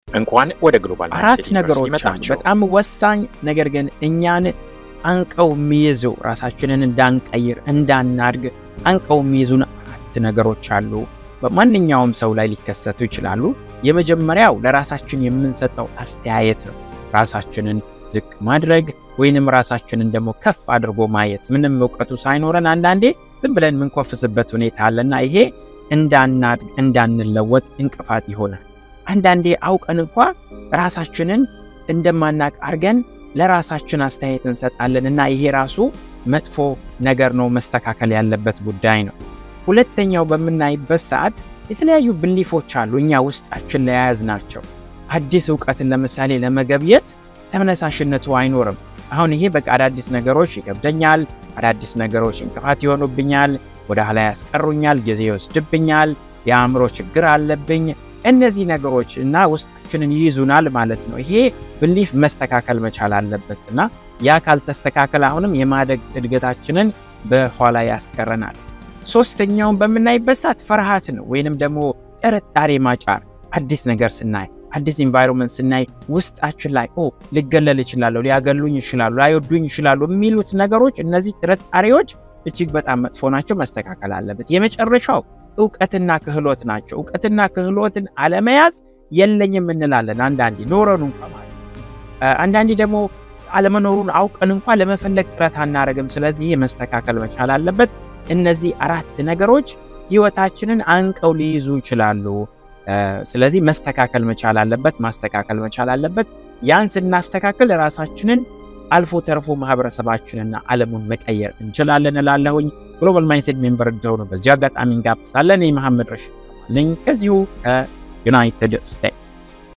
እንኳን ወደ ግሎባል አራት ማይንድሴት ነገሮች ዩኒቨርሲቲ አሉ መጣችሁ። በጣም ወሳኝ ነገር ግን እኛን አንቀው የሚይዙ ራሳችንን እንዳንቀይር እንዳናድግ አንቀው የሚይዙን አራት ነገሮች አሉ። በማንኛውም ሰው ላይ ሊከሰቱ ይችላሉ። የመጀመሪያው ለራሳችን የምንሰጠው አስተያየት ነው። ራሳችንን ዝቅ ማድረግ ወይንም ራሳችንን ደግሞ ከፍ አድርጎ ማየት። ምንም እውቀቱ ሳይኖረን አንዳንዴ ዝም ብለን የምንኮፍስበት ሁኔታ አለና ይሄ እንዳናድግ እንዳንለወጥ እንቅፋት ይሆናል። አንዳንዴ አውቀን እንኳ ራሳችንን እንደማናቅ አድርገን ለራሳችን አስተያየት እንሰጣለን እና ይሄ ራሱ መጥፎ ነገር ነው፣ መስተካከል ያለበት ጉዳይ ነው። ሁለተኛው በምናይበት ሰዓት የተለያዩ ብሊፎች አሉ እኛ ውስጣችን ለያያዝ ናቸው። አዲስ እውቀትን ለምሳሌ ለመገብየት ተነሳሽነቱ አይኖርም። አሁን ይሄ በቃ አዳዲስ ነገሮች ይከብደኛል፣ አዳዲስ ነገሮች እንቅፋት ይሆኑብኛል፣ ወደ ኋላ ያስቀሩኛል፣ ጊዜ ይወስድብኛል፣ የአእምሮ ችግር አለብኝ። እነዚህ ነገሮች እና ውስጣችንን ይይዙናል ማለት ነው። ይሄ ብሊፍ መስተካከል መቻል አለበት እና ያ ካልተስተካከል አሁንም የማደግ እድገታችንን በኋላ ያስቀረናል። ሶስተኛውን በምናይበት ሰዓት ፍርሃት ነው ወይንም ደግሞ ጥርጣሬ ማጫር። አዲስ ነገር ስናይ አዲስ ኢንቫይሮንመንት ስናይ ውስጣችን ላይ ኦ ልገለል ይችላለሁ፣ ሊያገሉኝ ይችላሉ፣ ላይወዱኝ ይችላሉ የሚሉት ነገሮች እነዚህ ጥርጣሬዎች እጅግ በጣም መጥፎ ናቸው፣ መስተካከል አለበት። የመጨረሻው እውቀትና ክህሎት ናቸው። እውቀትና ክህሎትን አለመያዝ የለኝም እንላለን አንዳንዴ ኖረኑ እንኳ ማለት ነው። አንዳንዴ ደግሞ አለመኖሩን አውቀን እንኳ ለመፈለግ ጥረት አናደርግም። ስለዚህ ይህ መስተካከል መቻል አለበት። እነዚህ አራት ነገሮች ህይወታችንን አንቀው ሊይዙ ይችላሉ። ስለዚህ መስተካከል መቻል አለበት፣ ማስተካከል መቻል አለበት። ያን ስናስተካክል ራሳችንን አልፎ ተርፎ ማህበረሰባችንና ዓለሙን መቀየር እንችላለን እላለሁኝ። ግሎባል ማይንድሴት ሜምበር እንደሆኑ በዚሁ አጋጣሚ እንጋብዛለን። መሐመድ ረሽድ ነኝ ከዚሁ ከዩናይትድ ስቴትስ